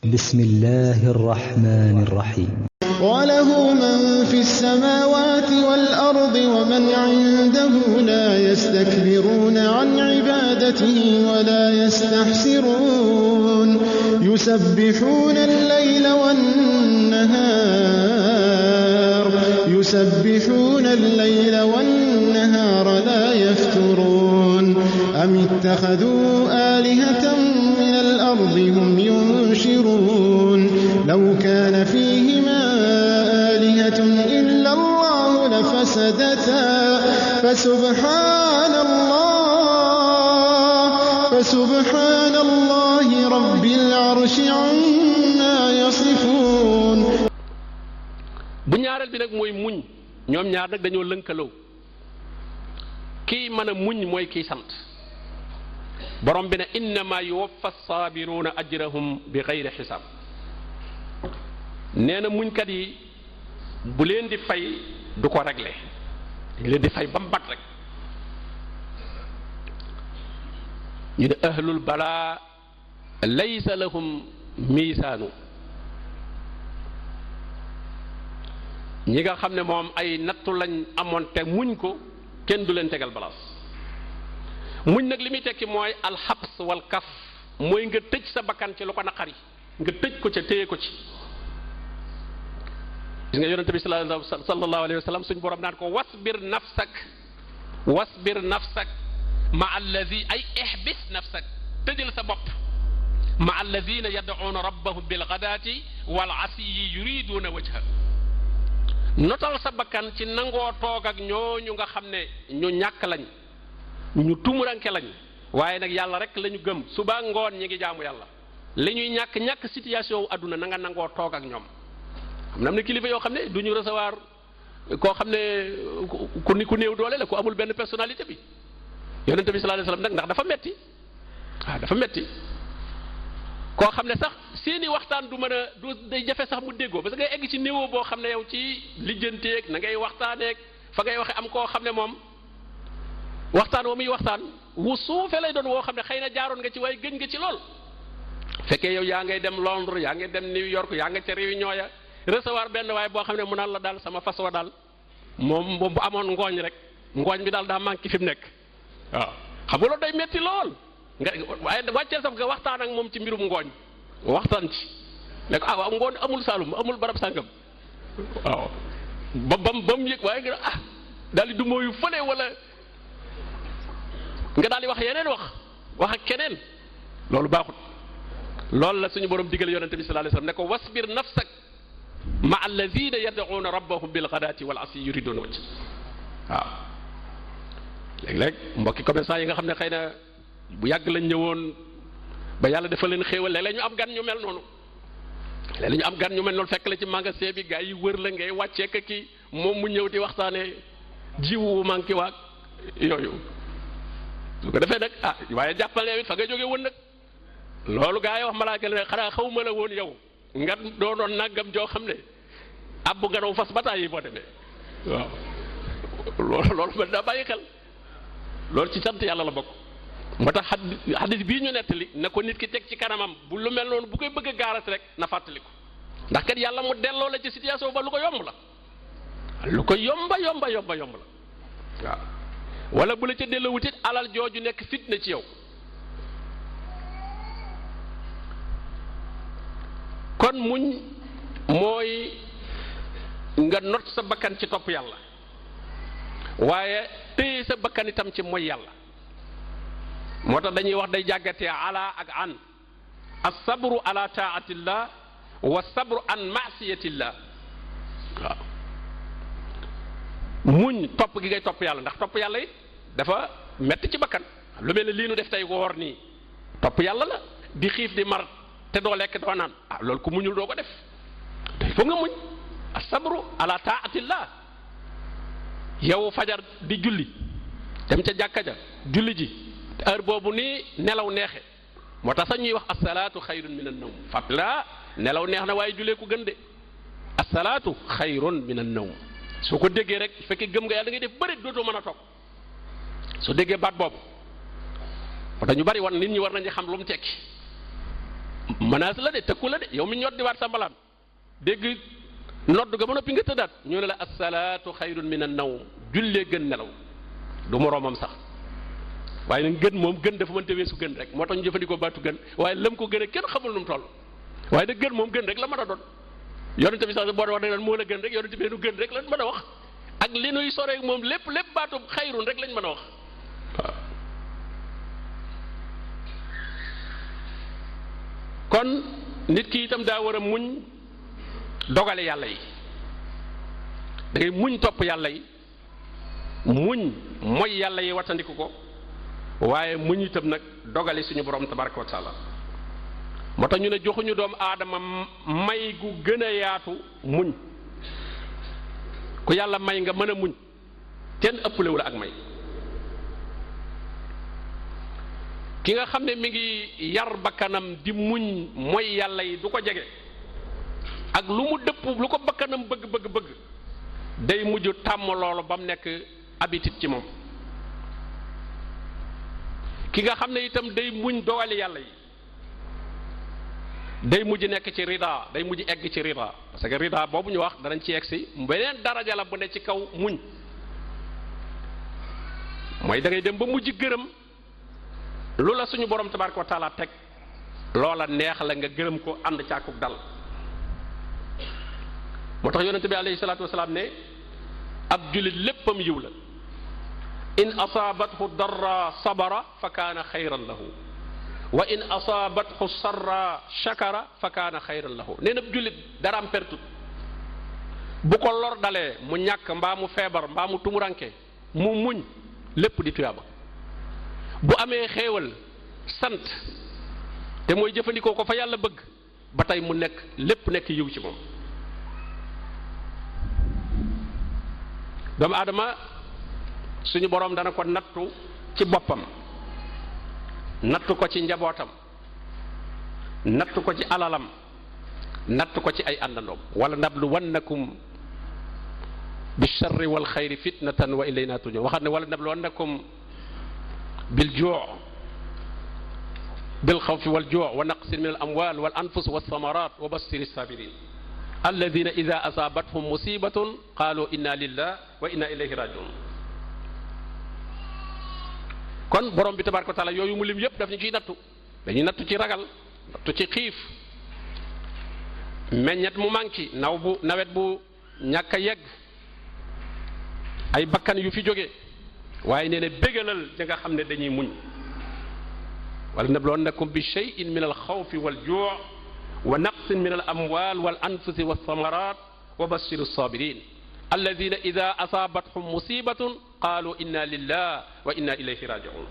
بسم الله الرحمن الرحيم وله من في السماوات والأرض ومن عنده لا يستكبرون عن عبادته ولا يستحسرون يسبحون الليل والنهار يسبحون الليل والنهار لا يفترون أم اتخذوا آلهة من الأرض هم ينشرون لو كان فيهما آلهة إلا الله لفسدتا فسبحان الله فسبحان الله رب العرش عما يصفون bu ñaareel bi nag mooy muñ ñoom ñaar nag dañoo lënkaloo kii mën a muñ mooy kii sant borom bi ne innama yuwaffa saabiruuna ajrahum bi xayri xisaab nee na muñkat yi bu leen di fay du ko réglé dañ leen di fay ba mu bat rek ñu ne ahlul balaa laysa lahum miisaanu ñi nga xam ne moom ay nattu lañ amoon te muñ ko kenn du leen tegal balaas muñ nag li muy tekki mooy alxabs wal kaf mooy nga tëj sa bakkan ci lu ko naqari nga tëj ko ca téye ko ci gis nga yonente bi sallallahu alayhi wa sallam suñ borom naan ko wasbir nafsak wasbir nafsak ma alladi ay ihbis nafsak tëjal sa bopp ma alladina yad'una rabbahum bil ghadati wal asiyi yuriduna wajha notal sa bakkan ci nangoo toog ak ñooñu nga xam ne ñu ñàkk lañ ñu tumuranke lañ waaye nag yàlla rek la ñu gëm suba ngoon ñi ngi jaamu yàlla li ñuy ñàkk ñàkk situation wu àdduna na nga nangoo toog ak ñoom xam na am na kilifa yoo xam ne du ñu recevoir koo xam ne ku ni ku néew doole la ku amul benn personnalité bi yonente bi sallallahu alayhi wasallam nag ndax dafa metti waaw dafa metti koo xam ne sax seeni waxtaan du mën a du day jafe sax mu déggoo parce que ngay egg ci niveau boo xam ne yow ci lijjanteeg na ngay waxtaaneeg fa ngay waxe am koo xam ne moom waxtaan woo muy waxtaan wu suufe lay doon woo xam ne xëy na jaaroon nga ci waaye gëj nga ci lool fekkee yow yaa ngay dem Londres yaa ngay dem New York yaa nga ca réunion ya recevoir benn waaye boo xam ne mu naan la daal sama fas wa daal moom moom bu amoon ngooñ rek ngooñ bi daal daa manqué fi mu nekk waaw xam nga loolu day metti lool nga waaye wàcceel saf nga waxtaan ak moom ci mbirum ngooñ waxtaan ci ne ko ah waaw ngooñ amul Saalum amul barab sàngam waaw ba bam ba mu yëg waaye nga ah daal di du mooyu fële wala nga daal di wax yeneen wax wax ak keneen loolu baaxut loolu la suñu borom digal yonente bi sallallahu alayhi wasallam ne ko wasbir nafsak ma alladina yad'una rabbahum bil ghadati wal asi yuriduna wajh waaw léeg-léeg mbokki commerçant yi nga xam ne xëy na bu yàgg lañ ñëwoon ba yàlla dafa leen xéewal léeg-léeg ñu am gan ñu mel noonu léeg-léeg ñu am gan ñu mel noonu fekk la ci magasin bi gaa yi wër la ngay wàccee ka ki moom mu ñëw di waxtaanee jiwu manqué waag yooyu su ko defee nag ah waaye jàppale it fa nga jóge woon nag loolu gaa yi wax malaaka la xanaa xaw ma la woon yow nga doonoon nangam joo xam ne ab bu ngelaw fas bataay yi boo demee waaw loolu loolu man daa bàyyi xel loolu ci sant yàlla la bokk moo tax xadis bii ñu nettali na ko nit ki teg ci kanamam bu lu mel noonu bu koy bëgg a gaaras rek na fàttali ko ndax kat yàlla mu delloo la ci situation ba lu ko yomb la lu ko yomba yomba yomba yomb la waaw wala bu la ca delloo wutit alal jooju nekk fitna ci yow kon muñ mooy nga not sa bakkan ci topp yàlla waaye téye sa bakkan itam ci mooy yàlla moo tax dañuy wax day jàggatee ala ak an as-sabru ala taatillah wa sabru an maasiyatillah waaw muñ topp gi ngay topp yàlla ndax topp yàlla it dafa metti ci bakkan lu mel ne lii nu def tey woor nii topp yàlla la di xiif di mar te doo lekk doo naan ah loolu ku muñul doo ko def te foog nga muñ as-sabru ala taatillah yow fajar di julli dem ca jàkka ja julli ji heure boobu nii nelaw neexe moo tax sax ñuy wax asalaatu xayrun min an nawm fàttala nelaw neex na waaye julee ko gën de asalaatu xayrun min an nawm soo ko déggee rek fekkee gëm nga yàlla da ngay def bëri dootoo mën a toog soo déggee baat boobu moo tax ñu bari wan nit ñi war nañu xam lu mu tekki menace la de tëkku la de yow mi ñot di waat sa mbalaan dégg nodd ga ba noppi nga tëddaat ñu ne la asalaatu xayrun min an nawm jullee gën nelaw du moroomam sax waaye nag gën moom gën dafa mënta weesu gën rek moo tax ñu jëfandikoo baatu gën waaye lam ko gën a kenn xamul nu mu toll waaye nag gën moom gën rek la mën a doon yonente bi sax boo wax ne moo la gën rek yonente bi nu gën rek lañ mën a wax ak li nuy soree moom lépp lépp baatu xayrun rek lañ mën a wax waaw kon nit ki itam daa war a muñ dogale yàlla yi da ngay muñ topp yàlla yi muñ mooy yàlla yi wattandiku ko waaye muñ itam nag dogale suñu borom tabaraka wa taala moo tax ñu ne joxuñu doomu aadama may gu gën a yaatu muñ ku yàlla may nga mën a muñ kenn ëppalewu la ak may ki nga xam ne mi ngi yar bakkanam di muñ mooy yàlla yi du ko jege ak lu mu dëpp lu ko bakkanam bëgg bëgg bëgg day mujj tàmm loolu ba mu nekk habitude ci moom ki nga xam ne itam day muñ dogali yàlla yi day mujj nekk ci rida day mujj egg ci rida parce que rida boobu ñu wax danañ ci egg si beneen daraja la bu ne ci kaw muñ mooy da ngay dem ba mujj gërëm lu la suñu borom tabaraka wa taala teg loola neex la nga gërëm ko ànd càkkuk dal moo tax yonente bi alayhi salaatu wasalaam ne ab jullit léppam yiw la in asaabathu darra sabara fa kaana xayran lahu wa in asaabathu sarra shakara fa kaana xayran lahu nee na jullit daraam pertut bu ko lor dalee mu ñàkk mbaa mu feebar mbaa mu tumuranke mu muñ lépp di tuyaaba bu amee xéewal sant te mooy jëfandikoo ko fa yàlla bëgg ba tey mu nekk lépp nekk yiw ci moom doomu aadama suñu boroom dana ko nattu ci boppam nattu ko ci njabootam nattu ko ci alalam nattu ko ci ay àndandoom wala nablu wannakum bi charri wal xayri fitnatan wa ilayna turjaun waxaat ne wala nablu wannakum bil juu bil xawfi wal juu wa naqsin min al amwal wal anfus wa samarat wa bassiri sabirin alladina ida asaabathum musibatun qaalu inna lillah wa inna ilayhi rajiun kon borom bi tabaraka wa taala yooyu mu lim yépp daf ñu ciy nattu dañuy nattu ci ragal nattu ci xiif meññet mu manqué naw bu nawet bu ñàkk a yegg ay bakkan yu fi jóge waaye nee na bégalal ñi nga xam ne dañuy muñ wala nabluwannakum bi cheyin min al xawfi wal juu wa naqsin min al amwal wal anfusi wa samarat wa bashir sabirin alladina ida asaabathum musibatun qaalu inna lillah wa inna ilayhi rajiun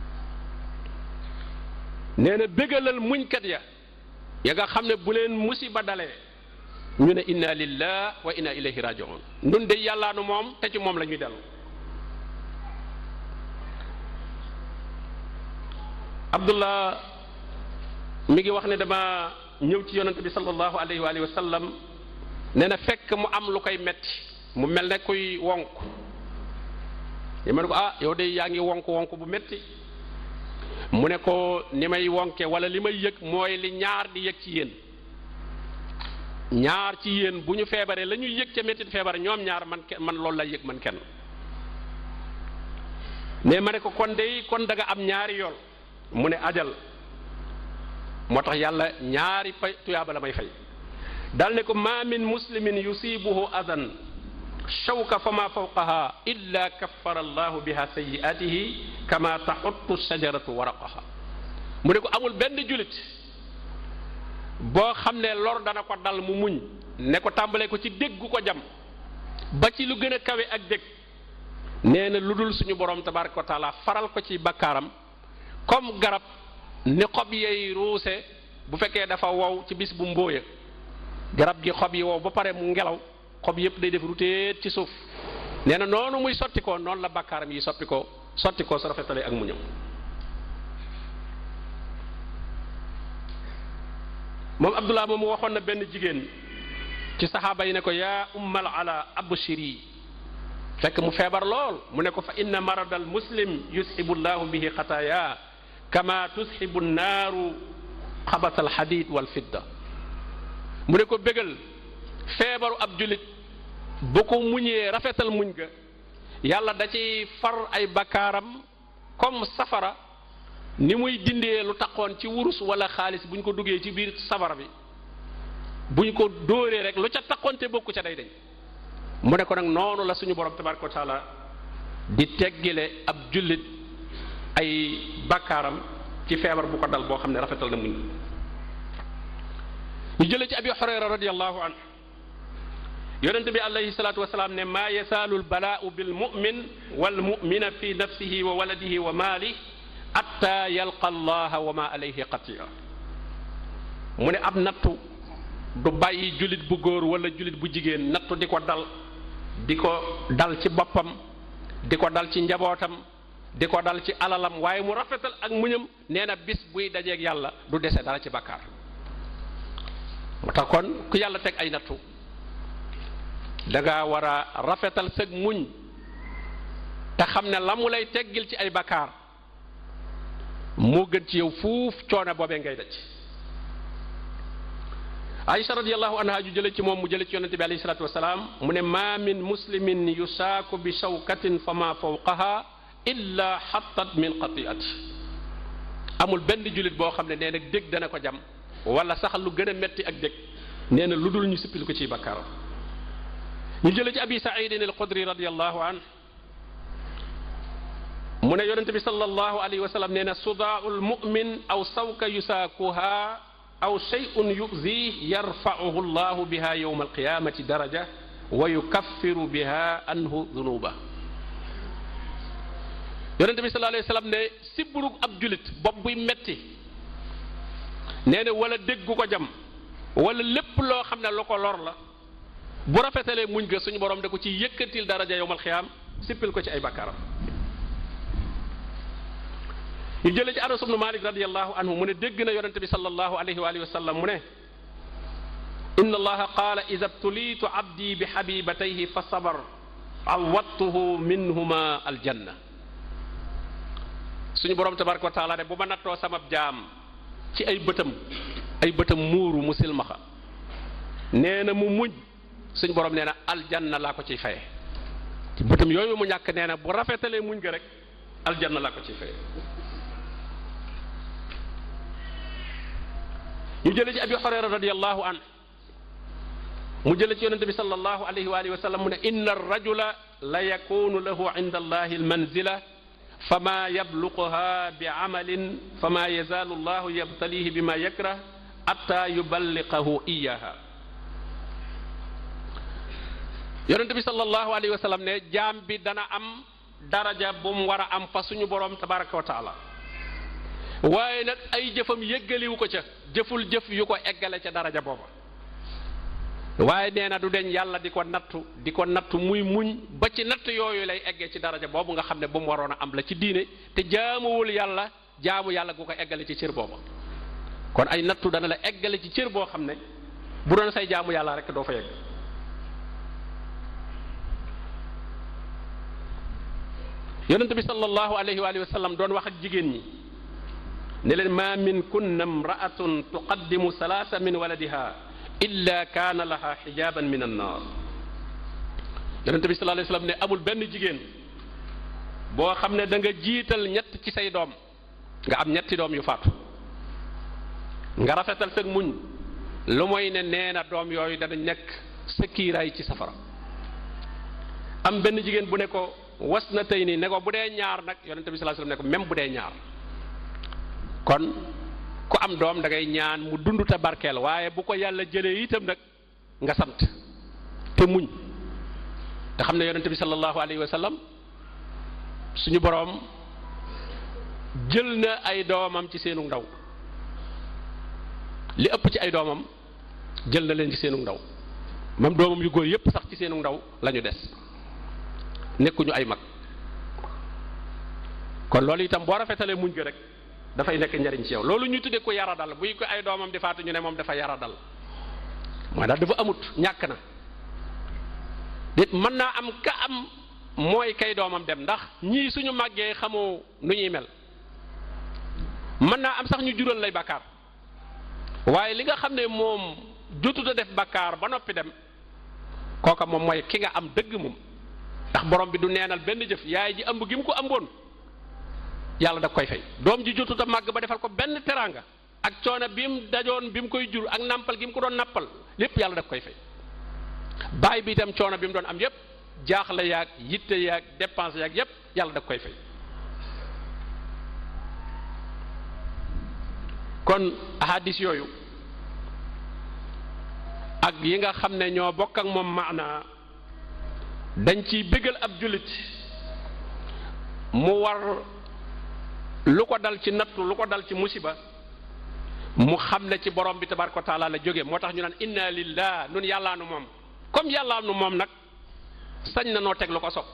nee na bégalal muñkat ya ya nga xam ne bu leen musiba dalee ñu ne inna lillah wa inna ilayhi rajiun nun de yàllaanu moom te ci moom la ñuy dellu abdullah mi ngi wax ne dama ñëw ci yonante bi sallallahu alayhi wa alihi wa sallam nee na fekk mu am lu koy metti mu mel ne kuy wonk ñu ne ko ah yow de yaa ngi wonk wonk bu metti mu ne ko ni may wonke wala li may yëg mooy li ñaar di yëg ci yéen ñaar ci yéen bu ñu feebaree la ñuy yëg ca mettit feebar ñoom ñaar man kenn man loolu lay yëg man kenn ne ma ne ko kon de kon da nga am ñaari yool mu ne ajal moo tax yàlla ñaari fay tuyaaba la may fay dal ne ko ma min muslimin yusibuhu adan shawka fa ma fawqaha illa kaffara allahu biha sayiatihi kama taxuttu shajaratu waraqaha mu ne ko amul benn julit boo xam ne lor dana ko dal mu muñ ne ko tàmbalee ko ci dégg gu ko jam ba ci lu gën a kawe ak dégg nee na lu dul suñu borom tabaraka wa taala faral ko ci bakkaaram comme garab ni xob yey ruuse bu fekkee dafa wow ci bis bu mbóoya garab gi xob yi wow ba pare mu ngelaw xob yépp day def ruteet ci suuf nee na noonu muy sotti ko noonu la bakkaaram yi soppi ko sotti ko su rafetalee ak mu ñëw moom abdullah moom waxoon na benn jigéen ci saxaaba yi ne ko yaa ummal ala abshiri fekk mu feebar lool mu ne ko fa inna maradal muslim yusxibu llahu bihi xataaya kama tusxibu naaru xabasal xadiid wal fidda mu ne ko bégal feebaru ab jullit bu ko muñee rafetal muñ ga yàlla da ciy far ay bakkaaram comme safara ni muy dindee lu taxoon ci wurus wala xaalis bu ñu ko duggee ci biir safara bi bu ñu ko dóoree rek lu ca taxoon te bokku ca day dañ mu ne ko nag noonu la suñu borom tabaraka wa taala di teggile ab jullit ay bakkaaram ci feebar bu ko dal boo xam ne rafetal na muñ ñu jëlee ci abi xurayra radiallahu an yonente bi alayhi salatu wasalaam ne maa yasaalu lbalaau bilmumin walmumina fi nafsihi wa waladihi wa maali atta yalqa allaha wa ma alayhi qatia mu ne ab nattu du bàyyi jullit bu góor wala jullit bu jigéen nattu di ko dal di ko dal ci boppam di ko dal ci njabootam di ko dal ci alalam waaye mu rafetal ak muñam nee na bis buy dajeeg yàlla du dese dara ci bakkaar moo tax kon ku yàlla teg ay nattu da nga war a rafetal sëg muñ te xam ne la mu lay teggil ci ay bakkaar moo gën ci yow fuuf coono boobee ngay daj Aïcha radiallahu anha ju jële ci moom mu jële ci yonente bi alayhi salatu wasalaam mu ne ma min muslimin yusaaku bi shawkatin fa ma fawqaha illa xattat min qatiati amul benn jullit boo xam ne nee na dég dana ko jam wala sax lu gën a metti ak dég nee na lu dul ñu sippil ko ciy bakkaaram ñu jële ci abi saidin al xudri radiallahu an mu ne yonente bi sallallahu alayhi wa sallam nee na sudaau lmumin aw sawka yusaakuha aw shay'un yu'zih yarfa'uhu llahu biha yawma alqiyamati daraja wa yukaffiru biha anhu dunuba yonente bi sallallahu alayhi wa sallam ne sibburug ab julit bopp buy metti nee na wala déggu ko jam wala lépp loo xam ne lu ko lor la bu rafetalee muñ ga suñu borom da ko ci yëkkatil daraja yowmal xiyaam sippil ko ci ay bakkaaram ñu jëlee ci anas ibnu malik radiallahu anhu mu ne dégg na yonente bi sallallahu alayhi wa alihi wa sallam mu ne inna allaha qaala ida btulitu abdi bi xabibatayhi fa sabar awattuhu minhuma aljanna suñu borom tabaraka wa taala ne bu ma nattoo sama jaam ci ay bëtam ay bëtam muuru mu silmaxa nee na mu muñ suñu borom nee na aljanna laa ko ciy faye ci bëtam yooyu mu ñàkk nee na bu rafetalee muñ ga rek aljanna laa ko ciy faye ñu jële ci abi xurayra radiallahu an mu jële ci yonente bi sallallahu alayhi wa alihi wa sallam mu ne inna arrajula la yakunu lahu inda allahi almanzila fama yabluquha bi amalin fama yazaalu llahu yabtalihi bima yakrah atta yuballiqahu iyaha yonente bi sallallahu alayhi wa sallam ne jaam bi dana am daraja bu mu war a am fa suñu borom tabaraka wa taala waaye nag ay jëfam yëggaliwu ko ca jëful jëf yu ko eggale ca daraja booba waaye nee na du deñ yàlla di ko nattu di ko nattu muy muñ ba ci natt yooyu lay eggee ci daraja boobu nga xam ne bu mu waroon a am la ci diine te jaamuwul yàlla jaamu yàlla gu ko eggale ci cër booba kon ay nattu dana la eggale ci cër boo xam ne bu doon say jaamu yàlla rek doo fa yegg yonent bi sallallahu alayhi wa sallam doon wax ak jigéen ñi ne leen ma min kunna imraatun tuqaddimu salaasa min waladiha illa kaana laha xijaaban min annaar yonente bi sallallahu alayhi wasallam ne amul benn jigéen boo xam ne da nga jiital ñett ci say doom nga am ñetti doom yu faatu nga rafetal sag muñ lu mooy ne nee na doom yooyu dana nekk sa kiiraay ci safara am benn jigéen bu ne ko was na tey nii ne ko bu dee ñaar nag yonente bi sallallahu alayhi wasallam ne ko même bu dee ñaar kon ku am doom da ngay ñaan mu dund te barkeel waaye bu ko yàlla jëlee itam nag nga sant te muñ te xam ne yonente bi sallallahu alayhi wa sallam suñu boroom jël na ay doomam ci seenu ndaw li ëpp ci ay doomam jël na leen ci seenu ndaw même doomam yu góor yépp sax ci seenu ndaw la ñu des nekkuñu ay mag kon loolu itam boo rafetalee muñ gi rek dafay nekk njariñ ci yow loolu ñu tuddee ko yara dal buy ko ay doomam di faatu ñu ne moom dafa yara dal mooy daal dafa amut ñàkk na dit mën naa am ka am mooy kay doomam dem ndax ñii suñu màggee xamoo nu ñuy mel mën naa am sax ñu jural lay bàkkaar waaye li nga xam ne moom jotut a def bakkaar ba noppi dem kooka moom mooy ki nga am dëgg moom ndax borom bi du neenal benn jëf yaay ji ëmb gi mu ko ëmboon yàlla da koy fay doom ji jotut a màgg ba defal ko benn teraanga ak coono bi mu dajoon bi mu koy jur ak nampal gi mu ko doon nappal lépp yàlla da koy fay baay bi itam coono bi mu doon am yépp jaaxle yaag yitte yaag dépense yaag yépp yàlla da koy fay kon ahadis yooyu ak yi nga xam ne ñoo bokk ak moom maana dañ ciy bégal ab jullit mu war lu ko dal ci nattu lu ko dal ci musiba mu xam ne ci borom bi tabaraka wa taala la jóge moo tax ñu naan inna lillah nun yàllaa nu moom comme yàllaa nu moom nag sañ na noo teg lu ko sob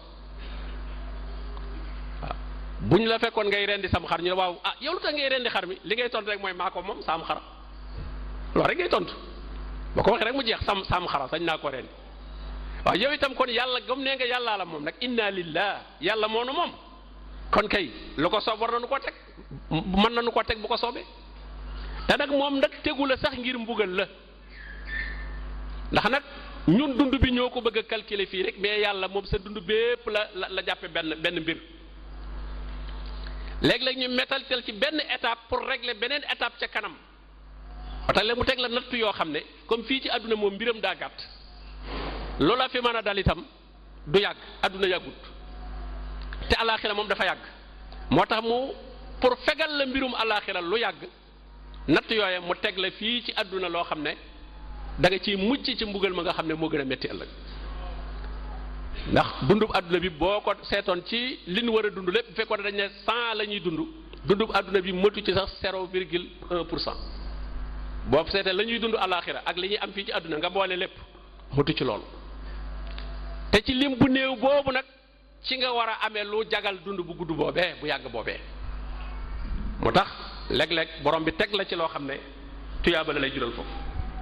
waaw bu ñu la fekkoon ngay rendi sam xar ñu ne waaw ah yow lu tax ngay rendi xar mi li ngay tontu rek mooy maa ko moom saam xara loolu rek ngay tontu boo ko waxee rek mu jeex sam saam xara sañ naa ko rendi waaw yow itam kon yàlla gëm nee nga yàllaa la moom nag inna lillah yàlla moo nu moom kon kay lu ko soob war na nu ko teg mën na nu ko teg bu ko soobee te nag moom nag tegu la sax ngir mbugal la ndax nag ñun dund bi ñoo ko bëgg a calculer fii rek mais yàlla moom sa dund bépp la la la jàppe benn benn mbir léeg-léeg ñu mettaltel ci benn étape pour régler beneen étape ca kanam watax la mu teg la nattu yoo xam ne comme fii ci àdduna moom mbiram daa gàtt loola fi mën a dal itam du yàgg àdduna yàggut te alaaxira moom dafa yàgg moo tax mu pour fegal la mbirum alaaxira lu yàgg natt yooye mu teg la fii ci àdduna loo xam ne da nga ciy mucc ci mbugal ma nga xam ne moo gën a métti ëllëg ndax dundub àdduna bi boo ko seetoon ci li ñu war a dund lépp bu fekkoon dañ ne cent la ñuy dund dundub àdduna bi motu ci sax zéro virgule un pour cent boo seetee la ñuy dund alaaxira ak li ñuy am fii ci àdduna nga boole lépp motu ci loolu te ci lim bu néew boobu nag ci nga war a amee lu jagal dund bu gudd boobee bu yàgg boobee moo tax léeg-léeg borom bi teg la ci loo xam ne tuyaaba la lay jural foofu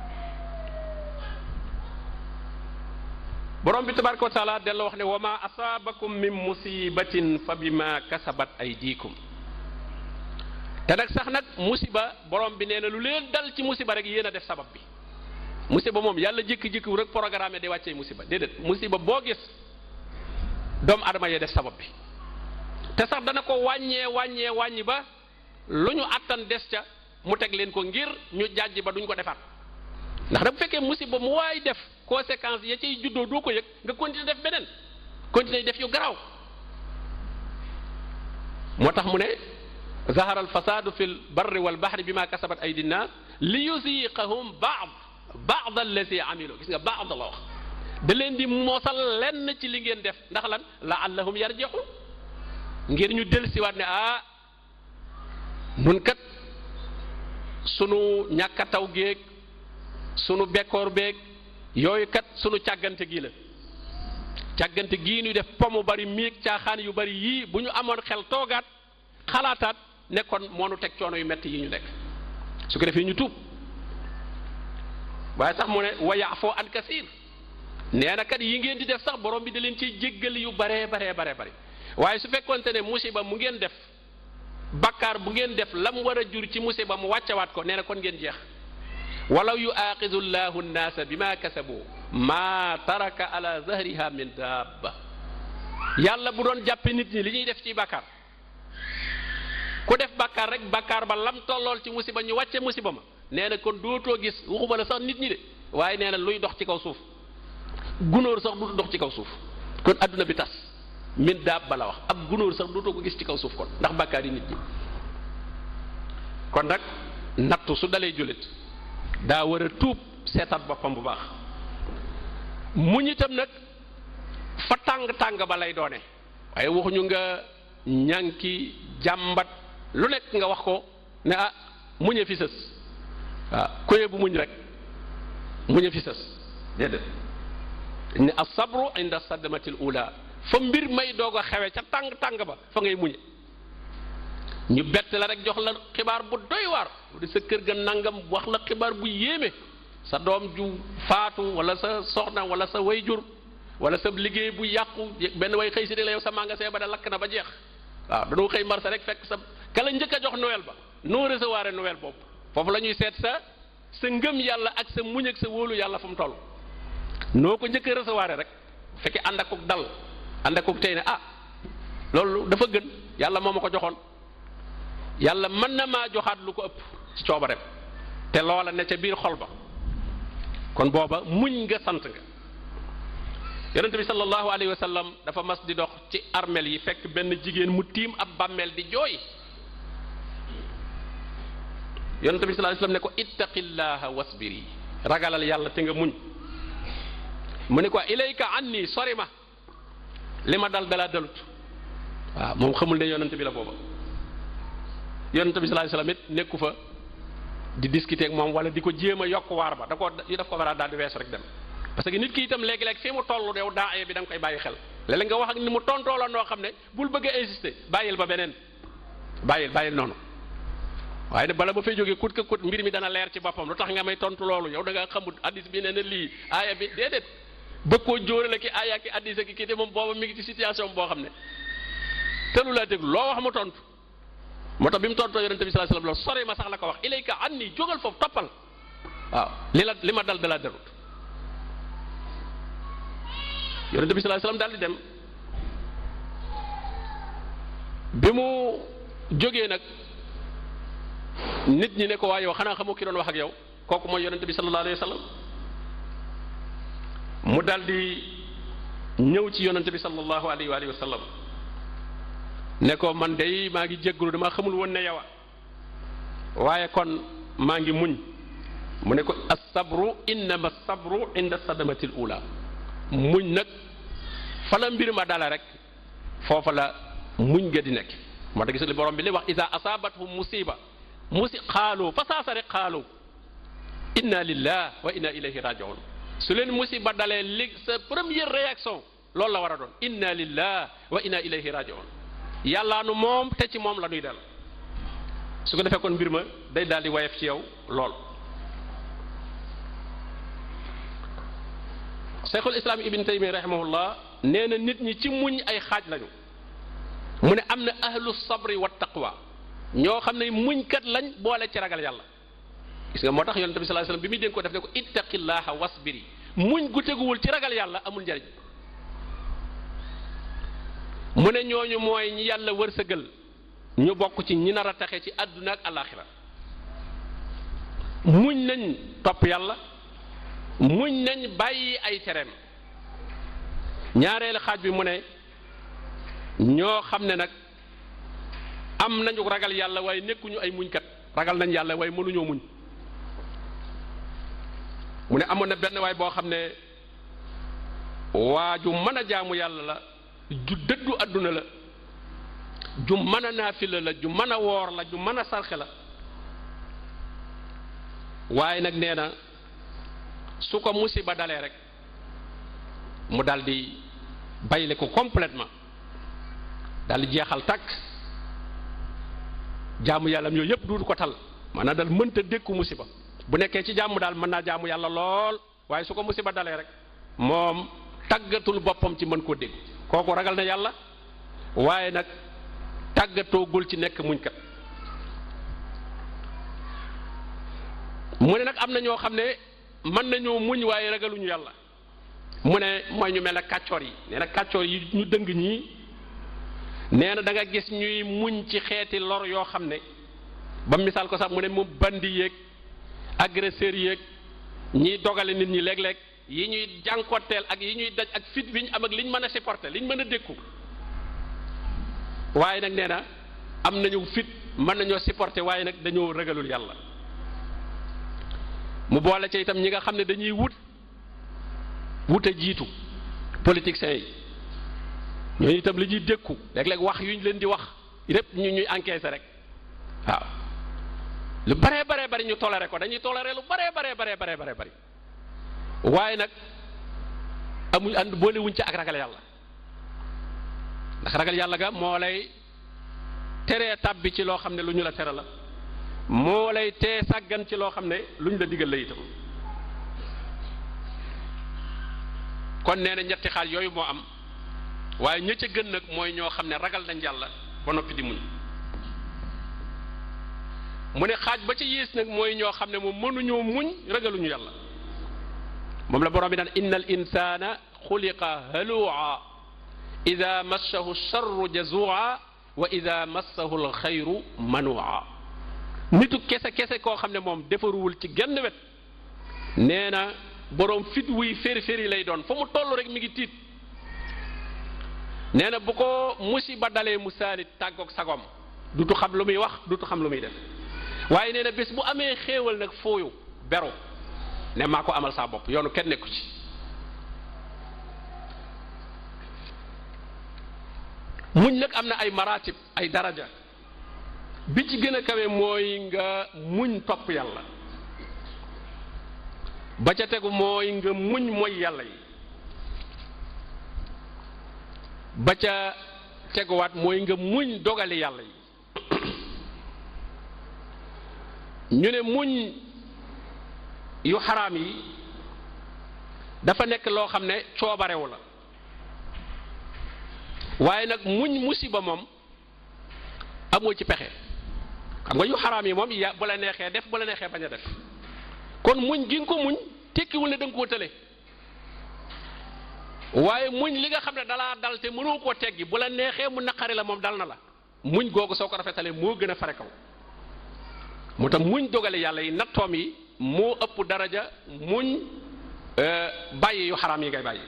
borom bi tabaraka wa taala delloo wax ne wa ma asaabakum min musibatin fa bima kasabat aydikum te nag sax nag musiba borom bi nee na lu leen dal ci musiba rek yéen a def sabab bi musiba moom yàlla jékki-jékki rek programme di wàccee musiba déedéet musiba boo gis doomu adama yee def sabab bi te sax dana ko wàññee wàññee wàññi ba lu ñu attan des ca mu teg leen ko ngir ñu jàjj ba duñ ko defaat ndax da bu fekkee musiba mu waay def conséquence ya ciy juddoo doo ko yëg nga continuer def beneen continuer def yu garaaw moo tax mu ne zahara al fasadu fi l barri wal bahri bima kasabat aydi nnas li yusiqahum baad baad allazi amilu gis nga baad la wax da leen di mosal lenn ci li ngeen def ndax lan laallahum yarji'un ngir ñu dellusiwaat ne ah nun kat sunu ñàkk a taw géeg sunu bekkoor beeg yooyu kat sunu càggante gii la càggante gii ñuy def pomu bari miig caaxaan yu bari yii bu ñu amoon xel toogaat xalaataat nekkoon moo nu teg coono yu metti yi ñu nekk su ko defee ñu tuub waaye sax mu ne wa yaafoo an kasiir nee na kat yi ngeen di def sax borom bi da leen ciy jéggal yu baree baree baree bari waaye su fekkonte ne musiba mu ngeen def bakkaar bu ngeen def la mu war a jur ci musiba mu wàccewaat ko nee na kon ngeen jeex walaw yuaaxidu llahu nnaasa bima kasabu maa taraka ala zahriha min daabba yàlla bu doon jàppe nit ñi li ñuy def ci bàkkaar ku def bàkkaar rek bàkkaar ba lam tollool ci musiba ñu wàcce musiba ma nee na kon dootoo gis waxuma la sax nit ñi de waaye nee na luy dox ci kaw suuf gunóor sax du dox ci kaw suuf kon adduna bi tas min daabba la wax ab gunóor sax dootoo ko gis ci kaw suuf kon ndax bàkkaar yi nit ñi kon nag nattu su dalee jullit daa war a tuub seetaat boppam bu baax muñ itam nag fa tàng tàng ba lay doone waaye waxuñu nga ñànki jàmbat lu nekk nga wax ko ne ah muñe fi sës waaw koye bu muñ rek muñe fi sës déedéet ne asabru inda sadmatil ula fa mbir may doog a xewe ca tàng tàng ba fa ngay muñe ñu bett la rek jox la xibaar bu doy waar di sa kër ga nangam wax la xibaar bu yéeme sa doom ju faatu wala sa soxna wala sa wayjur wala sa liggéey bu yàqu benn way xëy si ne la yow sa magasin ba da lakk na ba jeex waaw dañoo xëy marché rek fekk sa kala njëkk a jox Noël ba noo recevoir Noël boobu foofu la ñuy seet sa sa ngëm yàlla ak sa muñ ak sa wóolu yàlla fu mu toll noo ko njëkk a recevoir rek fekkee ànd ak dal ànd ak tey ne ah loolu dafa gën yàlla moo ma ko joxoon yàlla mën na maa joxaat lu ko ëpp ci coobareem te loola ne ca biir xol ba kon booba muñ nga sant nga yonent bi sallallahu alayhi wa sallam dafa mas di dox ci armel yi fekk benn jigéen mu tiim ab bàmmeel di jooy yonent bi sallallahu alayhi wa sallam ne ko ittaqillaha wasbiri ragalal yàlla te nga muñ mu ne ko ilayka anni sori ma li ma dal dalaa dalut waaw moom xamul ne yonent bi la booba yonent bi sallallahu alayhi wa sallam it nekku fa di discuter ak moom wala di ko jéem a yokk waar ba da ko daf ko war a daal di wees rek dem parce que nit ki itam léegi-léeg fi mu toll yow daa bi da nga koy bàyyi xel léeg-léeg nga wax ak ni mu tontoo la noo xam ne bul bëgg a insister bàyyil ba beneen bàyyil bàyyil noonu waaye nag bala ba fay jógee kut ka kut mbir mi dana leer ci boppam lu tax nga may tontu loolu yow da nga xamut addis bi nee na lii aaya bi déedéet bëgg koo jóorale ki aaya ki addis ak kii te moom booba mi ngi ci situation boo xam ne tëlu laa déglu loo wax mu tontu moo tax bi mu tontoo yonente bi sallallahu alayhi wasallam sori ma sax la ko wax ilayka anni jógal foofu toppal waaw li la li ma dal dalaa darut yonente bi sallallahu alayhi wasallam daal di dem bi mu jógee nag nit ñi ne ko waa yow xanaa xamoo ki doon wax ak yow kooku mooy yonente bi sallallahu alayhi wasallam mu daal di ñëw ci yonente bi sallallahu alayhi wa sallam ne ko man day maa ngi jéggulu dama xamul woon ne yow waaye kon maa ngi muñ mu ne ko as-sabru innama as-sabru inda sadamatil ula muñ nag fa la mbir ma dala rek foofa la muñ nga di nekk moo tax gis li borom bi li wax ida asaabathum musiba musi xaalu fa saasa rek xaalu inna lillah wa inna ilayhi rajiun su leen musiba dalee li sa première réaction loolu la war a doon inna lillah wa inna ilayhi rajiun yàllaa nu moom te ci moom la nuy del su ko defee kon mbir ma day daal di wayef ci yow lool cheikhul islam ibn taymi rahimahullah nee na nit ñi ci muñ ay xaaj lañu mu ne am na ahlu sabri wa taqwa ñoo xam ne muñkat lañ boole ci ragal yàlla gis nga moo tax yonente bi sallallahu alayhi wasallam bi muy dénk ko def ne ko ittaqillaha wasbiri muñ gu teguwul ci ragal yàlla amul njariñ mu ne ñooñu mooy ñi yàlla wërsëgal ñu bokk ci ñi nar a taxe ci àdduna ak alaxira muñ nañ topp yàlla muñ nañ bàyyi ay tereem ñaareelu xaaj bi mu ne ñoo xam ne nag am nañu ragal yàlla waaye nekkuñu ay muñkat ragal nañ yàlla waaye mënuñoo muñ mu ne amoon na benn waay boo xam ne waa ju mën a jaamu yàlla la ju dëddu àdduna la ju mën a naafila la ju mën a woor la ju mën a sarxe la waaye nag nee na su ko musiba dalee rek mu dal di bayle ko complètement dal di jeexal takk jaamu yàllam yooyu yëpp duutu ko tal maanaam dal mënta dékku musiba bu nekkee ci jàmm daal mën naa jaamu yàlla lool waaye su ko musiba dalee rek moom tàggatul boppam ci mën koo dégg kooku ragal na yàlla waaye nag tàggatoogul ci nekk muñkat mu ne nag am na ñoo xam ne mën nañoo muñ waaye ragaluñu yàlla mu ne mooy ñu mel ne kàccoor yi nee na kàccoor yi ñu dëng ñii nee na da nga gis ñuy muñ ci xeeti lor yoo xam ne ba misaal ko sax mu ne moom bandi yéeg agresseur yéeg ñiy dogale nit ñi léeg-léeg yi ñuy jànkoteel ak yi ñuy daj ak fit bi ñu am ak liñ mën a supporter liñ mën a dékku waaye nag nee na am nañu fit mën nañoo supporter waaye nag dañoo ragalul yàlla mu boole ca itam ñi nga xam ne dañuy wut wute jiitu politiciens yi ñooñu itam li ñuy dékku léeg-léeg wax yu ñu leen di wax lépp ñu ñuy encaisser rek waaw lu baree baree bari ñu toléré ko dañuy toléré lu baree baree baree baree baree bari waaye nag amuñ ànd boole wuñ ci ak ragal yàlla ndax ragal yàlla ga moo lay teree tàbbi ci loo xam ne lu ñu la tere la moo lay tee sàggan ci loo xam ne lu ñu la digal la itam kon nee na ñetti xaaj yooyu moo am waaye ña ca gën nag mooy ñoo xam ne ragal nañ yàlla ba noppi di muñ mu ne xaaj ba ci yées nag mooy ñoo xam ne moom mënuñoo muñ ragaluñu yàlla moom la borom bi naan inna al insana xuliqa halua ida massahu charru jazua wa ida massahu alxayru manua nitu kese kese koo xam ne moom defaruwul ci genn wet nee na boroom fit wuy féri féri lay doon fa mu toll rek mi ngi tiit nee na bu ko musiba dalee mu saalit tàggoog sagom dutu xam lu muy wax dutu xam lu muy def waaye nee na bés bu amee xéewal nag fooyu beru ne maa ko amal saa bopp yoonu kenn nekku ci muñ nag am na ay maratib ay daraja bi ci gën a kawe mooy nga muñ topp yàlla ba ca tegu mooy nga muñ mooy yàlla yi ba ca teguwaat mooy nga muñ dogali yàlla yi ñu ne muñ yu xaraam yi dafa nekk loo xam ne coobarewu la waaye nag muñ musiba moom amoo ci pexe xam nga yu xaraam yi moom ya bu la neexee def bu la neexee bañ a def kon muñ gi nga ko muñ tekkiwul ne da nga koo tële waaye muñ li nga xam ne dalaa dal te mënoo koo teggi bu la neexee mu naqari la moom dal na la muñ googu soo ko rafetalee moo gën a fare kaw mu tax muñ dogale yàlla yi nattoom yi moo ëpp daraja muñ bàyyi yu xaraam yi ngay bàyyi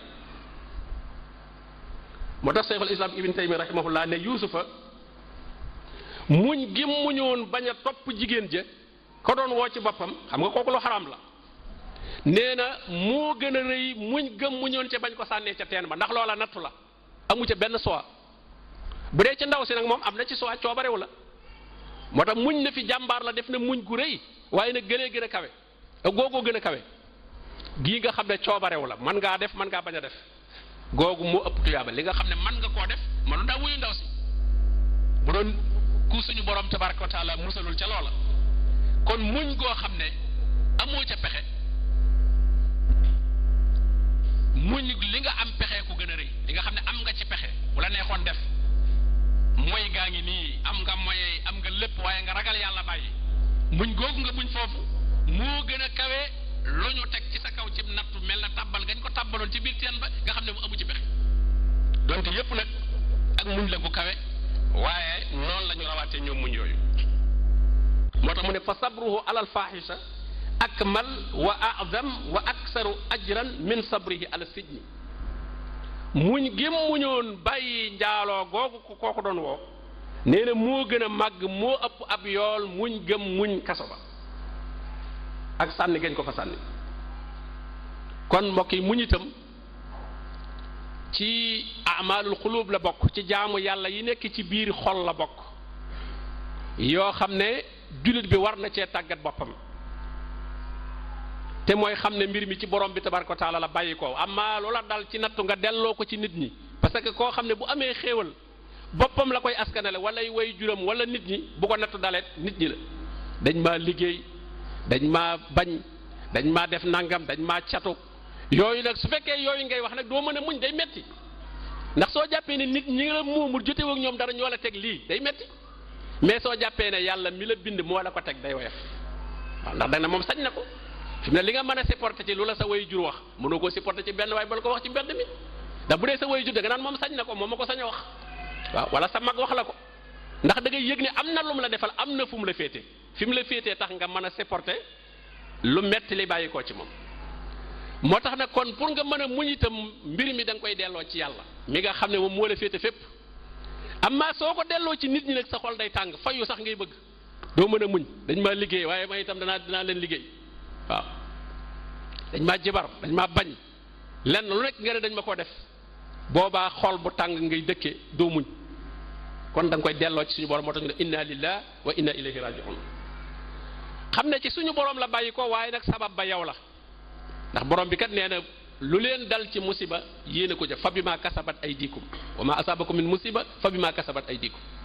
moo tax cheikhul islam ibn taymi rahimahullah ne yuusufa muñ gi muñoon bañ a topp jigéen ja ko doon woo ci boppam xam nga kooku lu xaraam la nee na moo gën a rëy muñ gëm muñoon ca bañ ko sànnee ca teen ba ndax loola nattu la amu ca benn soi bu dee ci ndaw si nag moom am na ci soi coobarewu la moo tax muñ na fi jàmbaar la def na muñ gu rëy waaye nag gëlee gën a kawe googoo gën a kawe gii nga xam ne coobarewu la man ngaa def man ngaa bañ a def googu moo ëpp tuyaaba li nga xam ne man nga koo def manu daa wuyu ndaw si bu doon ku suñu borom tabaraka wa taala musalul ca loola kon muñ goo xam ne amoo ca pexe muñ li nga am pexe ku gën a rëy li nga xam ne am nga ci pexe bu la neexoon def mooy gaa ngi nii am nga moye am nga lépp waaye nga ragal yàlla bàyyi muñ googu nga muñ foofu moo gën a kawe lu ñu teg ci sa kaw ci nattu mel na tàbbal gañ ko tàbbaloon ci biir teen ba nga xam ne mu amu ci pexe donte yépp nag ak muñ la gu kawe waaye noonu la ñu rawaatee ñoom muñ yooyu moo tax mu ne fa sabruhu alal fahisha akmal wa azam wa aksaru ajran min sabrihi ala sijni muñ gém muñoon bàyyi njaaloo googu ko kooku doon woo nee na moo gën a màgg moo ëpp ab yool muñ gëm muñ kaso ba ak sànni gañ ko fa sànni kon mbokk yi muñ itam ci amalul xuluub la bokk ci jaamu yàlla yi nekk ci biir xol la bokk yoo xam ne jullit bi war na cee tàggat boppam te mooy xam ne mbir mi ci borom bi tabaraka wa taala la bàyyi ko amma loola dal ci nattu nga delloo ko ci nit ñi parce que koo xam ne bu amee xéewal boppam la koy askanale wala way juram wala nit ñi bu ko nattu dalet nit ñi la dañ maa liggéey dañ maa bañ dañ maa def nangam dañ maa catu yooyu nag su fekkee yooyu ngay wax nag doo mën a muñ day metti ndax soo jàppee ne nit ñi la moomul jotewu ak ñoom dara ñoo la teg lii day metti mais soo jàppee ne yàlla mi la bind moo la ko teg day woyof waaw ndax da na moom sañ na ko fi mu ne li nga mën a supporter ci lu la sa way jur wax mënoo koo supporter ci benn waaye bala ko wax ci mbedd mi ndax bu dee sa way jur da nga naan moom sañ na ko moom ma ko sañ a wax waaw wala sa mag wax la ko ndax da ngay yëg ne am na lu mu la defal am na fu mu la féete fi mu la féetee tax nga mën a supporter lu metti li bàyyi koo ci moom moo tax nag kon pour nga mën a muñ itam mbir mi da nga koy delloo ci yàlla mi nga xam ne moom moo la féete fépp amma soo ko delloo ci nit ñi nag sa xol day tàng fayu sax ngay bëgg doo mën a muñ dañ maa liggéey waaye man itam danaa dinaa leen liggéey waaw dañ maa jibar dañ maa bañ lenn lu nekk nga ne dañ ma ko def boobaa xol bu tàng ngay dëkkee doo muñ kon da nga koy delloo ci suñu borom moo tax ñu ne inna lillah wa inna ilayhi rajiun xam ne ci suñu borom la bàyyi ko waaye nag sabab ba yow la ndax borom bi kat nee na lu leen dal ci musiba yéen a ko jëf fa bi maa kasabat ay diikum wa ma asabakum min musiba fa bi maa kasabat ay diikum